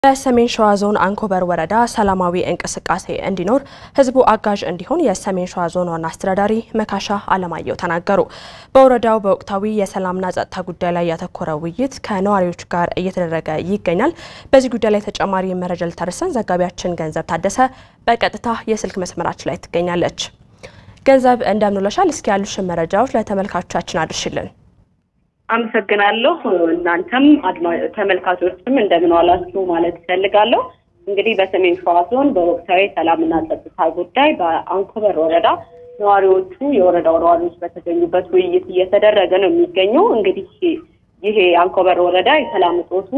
በሰሜን ሸዋ ዞን አንኮበር ወረዳ ሰላማዊ እንቅስቃሴ እንዲኖር ህዝቡ አጋዥ እንዲሆን የሰሜን ሸዋ ዞን ዋና አስተዳዳሪ መካሻ አለማየሁ ተናገሩ። በወረዳው በወቅታዊ የሰላምና ጸጥታ ጉዳይ ላይ ያተኮረ ውይይት ከነዋሪዎች ጋር እየተደረገ ይገኛል። በዚህ ጉዳይ ላይ ተጨማሪ መረጃ ልታደርሰን ዘጋቢያችን ገንዘብ ታደሰ በቀጥታ የስልክ መስመራችን ላይ ትገኛለች። ገንዘብ እንደምንውለሻል። እስኪ ያሉሽን መረጃዎች ለተመልካቾቻችን አድርሽልን። አመሰግናለሁ። እናንተም ተመልካቾችም እንደምን ዋላችሁ ማለት እፈልጋለሁ። እንግዲህ በሰሜን ሸዋ ዞን በወቅታዊ ሰላምና ጸጥታ ጉዳይ በአንኮበር ወረዳ ነዋሪዎቹ የወረዳው ነዋሪዎች በተገኙበት ውይይት እየተደረገ ነው የሚገኘው። እንግዲህ ይሄ አንኮበር ወረዳ የሰላም እጦቱ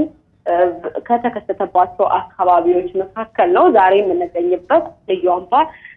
ከተከሰተባቸው አካባቢዎች መካከል ነው። ዛሬ የምንገኝበት ልዩ አምባ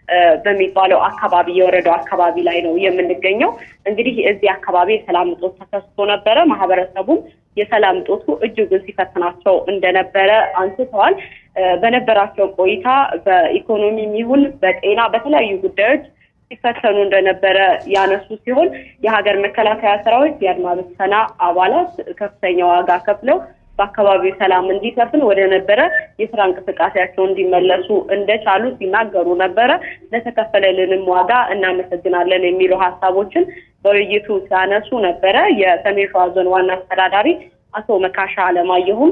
በሚባለው አካባቢ የወረዳው አካባቢ ላይ ነው የምንገኘው። እንግዲህ እዚህ አካባቢ የሰላም እጦት ተከስቶ ነበረ። ማህበረሰቡም የሰላም እጦቱ እጅጉን ሲፈትናቸው እንደነበረ አንስተዋል። በነበራቸው ቆይታ በኢኮኖሚም ይሁን በጤና በተለያዩ ጉዳዮች ሲፈተኑ እንደነበረ ያነሱ ሲሆን የሀገር መከላከያ ሰራዊት የአድማ ብተና አባላት ከፍተኛ ዋጋ ከፍለው በአካባቢው ሰላም እንዲሰፍን ወደ ነበረ የስራ እንቅስቃሴያቸው እንዲመለሱ እንደቻሉ ሲናገሩ ነበረ። ለተከፈለልንም ዋጋ እናመሰግናለን የሚሉ ሀሳቦችን በውይይቱ ሲያነሱ ነበረ። የሰሜን ሸዋ ዞን ዋና አስተዳዳሪ አቶ መካሻ አለማየሁም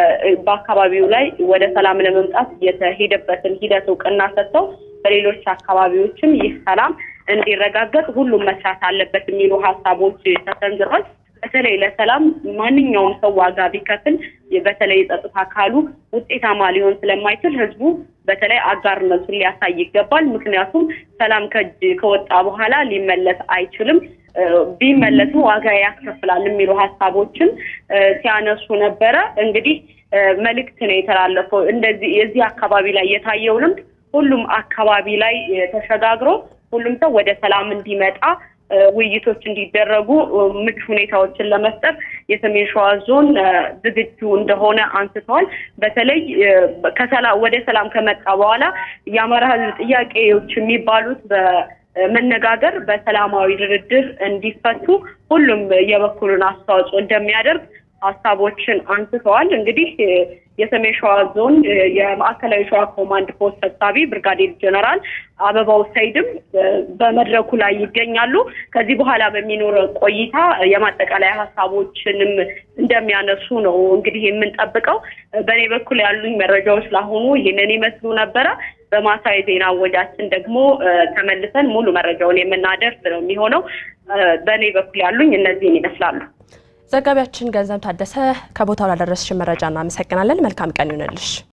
በአካባቢው ላይ ወደ ሰላም ለመምጣት የተሄደበትን ሂደት እውቅና ሰጥተው በሌሎች አካባቢዎችም ይህ ሰላም እንዲረጋገጥ ሁሉም መስራት አለበት የሚሉ ሀሳቦች ተሰንዝሯል። በተለይ ለሰላም ማንኛውም ሰው ዋጋ ቢከፍል በተለይ የጸጥታ አካሉ ውጤታማ ሊሆን ስለማይችል ህዝቡ በተለይ አጋርነቱን ሊያሳይ ይገባል። ምክንያቱም ሰላም ከእጅ ከወጣ በኋላ ሊመለስ አይችልም። ቢመለስም ዋጋ ያስከፍላል የሚሉ ሀሳቦችን ሲያነሱ ነበረ። እንግዲህ መልእክት ነው የተላለፈው። እንደዚህ የዚህ አካባቢ ላይ የታየው ልምድ ሁሉም አካባቢ ላይ ተሸጋግሮ ሁሉም ሰው ወደ ሰላም እንዲመጣ ውይይቶች እንዲደረጉ ምቹ ሁኔታዎችን ለመፍጠር የሰሜን ሸዋ ዞን ዝግጁ እንደሆነ አንስተዋል። በተለይ ወደ ሰላም ከመጣ በኋላ የአማራ ህዝብ ጥያቄዎች የሚባሉት በመነጋገር በሰላማዊ ድርድር እንዲፈቱ ሁሉም የበኩሉን አስተዋጽኦ እንደሚያደርግ ሀሳቦችን አንስተዋል። እንግዲህ የሰሜን ሸዋ ዞን የማዕከላዊ ሸዋ ኮማንድ ፖስት ሰብሳቢ ብርጋዴር ጀነራል አበባው ሰይድም በመድረኩ ላይ ይገኛሉ። ከዚህ በኋላ በሚኖረው ቆይታ የማጠቃለያ ሀሳቦችንም እንደሚያነሱ ነው እንግዲህ የምንጠብቀው። በእኔ በኩል ያሉኝ መረጃዎች ለአሁኑ ይህንን ይመስሉ ነበረ። በማሳዊ ዜና ወጃችን ደግሞ ተመልሰን ሙሉ መረጃውን የምናደርስ ነው የሚሆነው። በእኔ በኩል ያሉኝ እነዚህን ይመስላሉ። ዘጋቢያችን ገንዘብ ታደሰ ከቦታው ላደረስሽን መረጃ እናመሰግናለን። መልካም ቀን ይሁንልሽ።